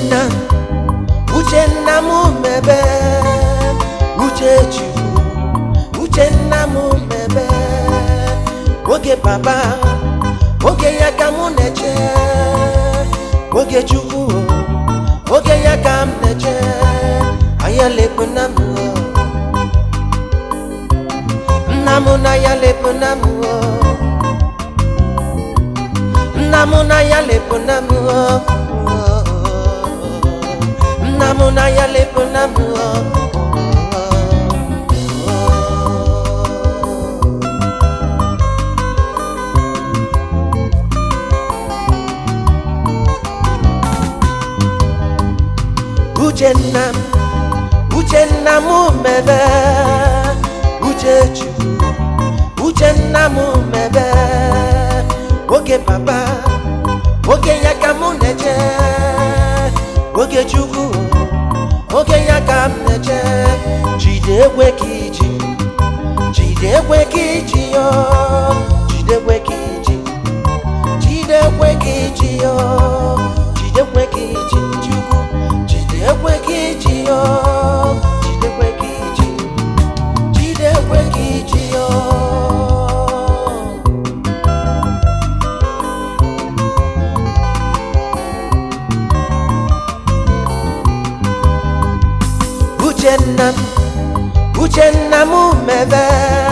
uchenna uchenna m mebe uchechukwu uchenna m mebe oge papa oge ya ka mụ na-eche oge chukwu oge ya ka m na-eche anya lepụ na m nna m na ya lepụ na m nna m na ya lepụ na m nna m na ya lepụ na m uchenna m uchenna m mebe uchechukwu uchenna m mebe oge papa oge ya ka mụ na-eche oge chukwu oge ya ka m na-eche jide ekwe ka iji jide ekwe ka iji yo jide ekwe ka iji jide ekwe ka iji yo jide ekwe ka iji chukwu jide ekwe ka iji yo jide ekwe ka iji jide ekwe ka iji yo uchenna m uchenna m mebe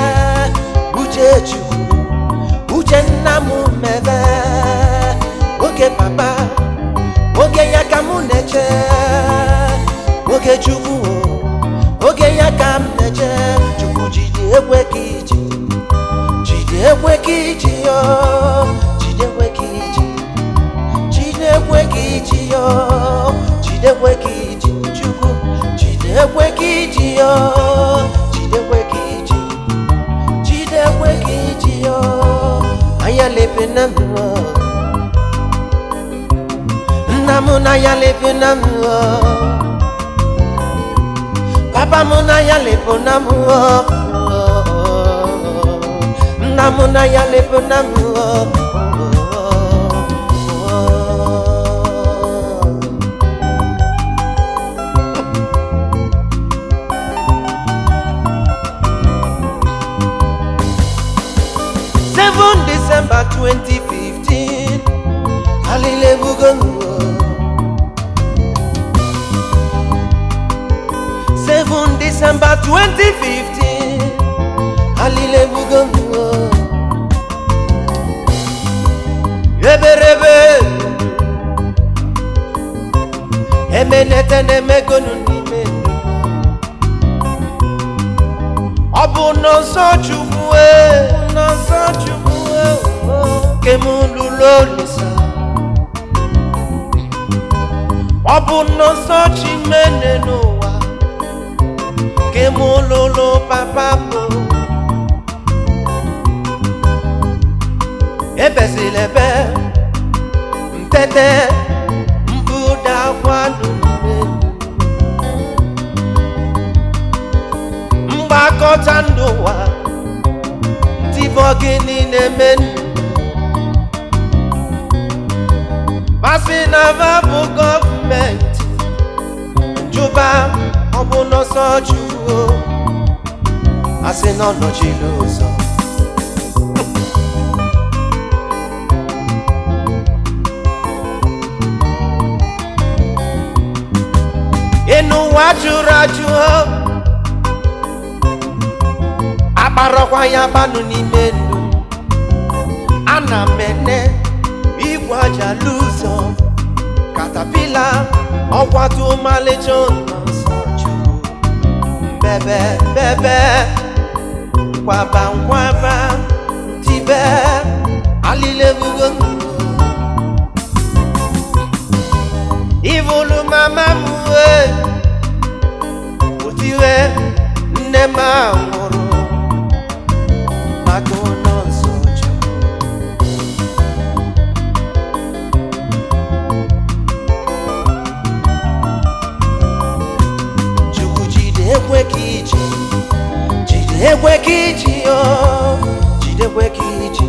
uchechukwu uchenna m mebe oge papa oge ya ka mụ na-eche oge chukwu oge ya ka m na-eche chukwu jide ekwe ka iji jide ekwe ka iji yo jide ekwe ka iji jide ekwe ka iji yo jide ekwe ka iji chukwu jide ekwe ka iji yo jide ekwe ka iji jide ekwe ka iji yo anya lepe na m nna m na ya lepe na m papa m na ya lepe na m nna m na ya lepe na m Seven December 2015 Hallelujah Seven December 2015 Hallelujah Eberebe Emenete na-emegonu n'ime ndụ. Ọ bụ n'ọsọ Chukwu e n'ọsọ Chukwu e ke m lụrụ Olisa Ọ bụ n'ọsọ Chimene n'ụwa ke m lụrụ papa m ebezila ebe mpete mkpụda akwa n'ime mgbakọta ndụ ụwa tibọ gịnị na-eme ndụ masị na va bụ gọọmenti njụba ọ bụ n'ọsọ chukwu asị na ọ nọchiri ụzọ ịnụ ụwa jụrụ ajụ akparọkwa ya gbanụ n'ime ndụ ana m ene igwe aja lụzọ katapila ọkwatu ọmalịcha ụlọ nsọ chukwu mbebe mbebe nkwaba nkwaba tibe alilebugo ivulu mama m wee otiwe nne m a nwụrụ maka ụlọ nsọ chukwu chukwu jide ekwe ka iji jide ekwe ka iji yo jide ekwe ka iji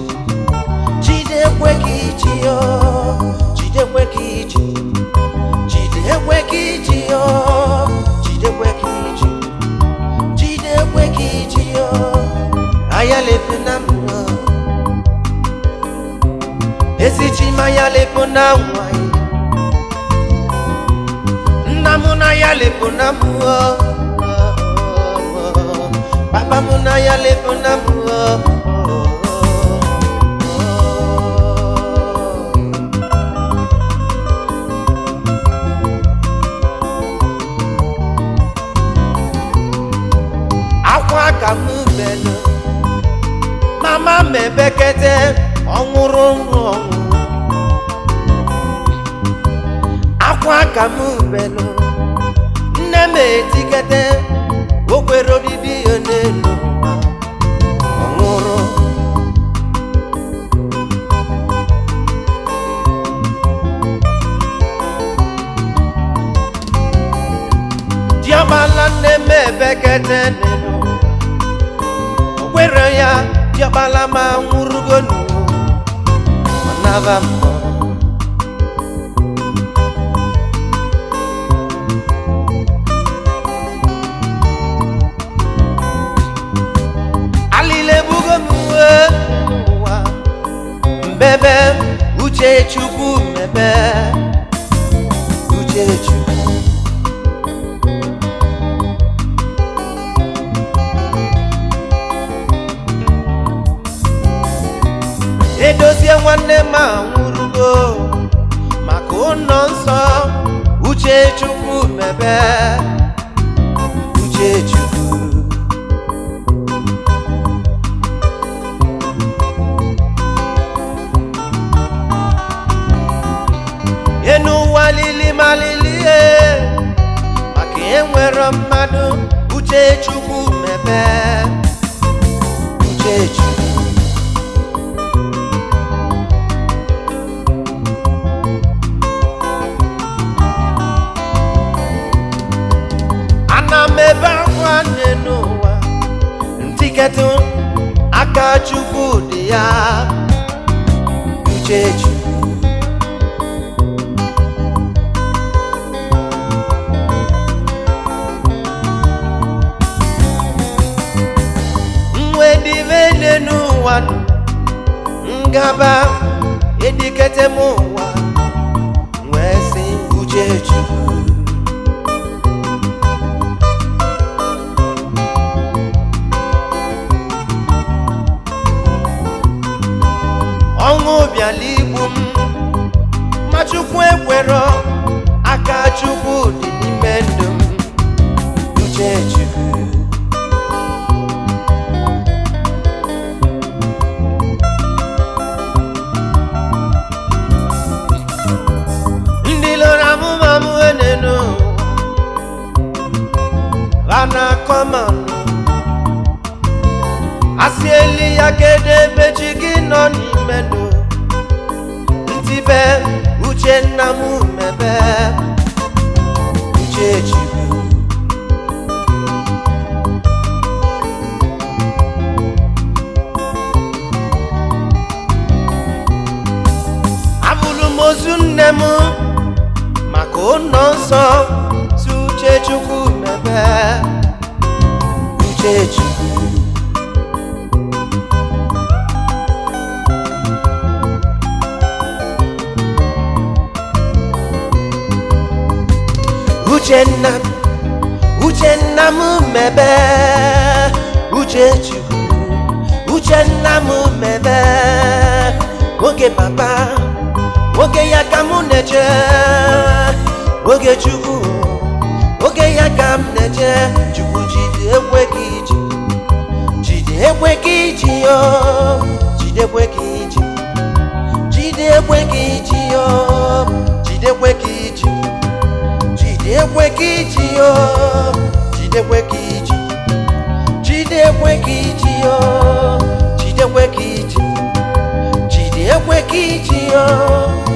jide ekwe ka iji yo jide ekwe ka iji jide jidekwe ka iji yo jidekwe ka iji jidekwe ka iji yo ayalefu na mma ezichima ayalefu na nwanyị nna m na ayalefu na mma papa m na ayalefu na mma akwa ka m belụ mama m ebekete ọnwụrụ nrụ ọnwụ akwa ka m belụ nne m etikete o kwere obibi ya n'elu ụwa ọnwụrụ diọkpala nne m ebekete n'elu o kwere ya diọkpala ma nwụrụgo n'ụwa ọ naba mmụọ alile bugo m uwe n'ụwa mbebe uche chukwu mebe uche chukwu edozie nwanne m anwụrụgo maka ụlọ nsọ uche chukwu mebe uche chukwu enu ụwa lili malili e maka enwere mmadụ uche chukwu mebe uche chukwu ana m ebe akwa nne n'ụwa ntiketụ aka chukwu dị ya uche chukwu nwe dịbe nne n'ụwa nụ, ngaba edikete m ụwa wee sị uche chukwu ọṅụ bịala igbu m ma chukwu ekwerọ aka chukwu dị n'ime ndụ m uche chukwu ndị lụrụ amụmamụ enenu lana kọmanụ asị eli ya kedu ebe chi gị nọ n'ime ndụ ntibe uche nna m mebe uche chukwu abụrụ m ozu nne m maka ụlọ nsọ si uche chukwu mebe uche chukwu uchenna uchenna m mebe uche chukwu uchenna m mebe oge papa oge ya ka m na-eche oge chukwu oge ya ka m na-eche chukwu jide ekwe ka iji jide ekwe ka iji yo jide ekwe ka iji jide ekwe ka iji yo jide ekwe ka iji jide ekwe ka iji yo jide ekwe ka iji jide ekwe ka iji yo jide ekwe ka iji jide ekwe ka iji yo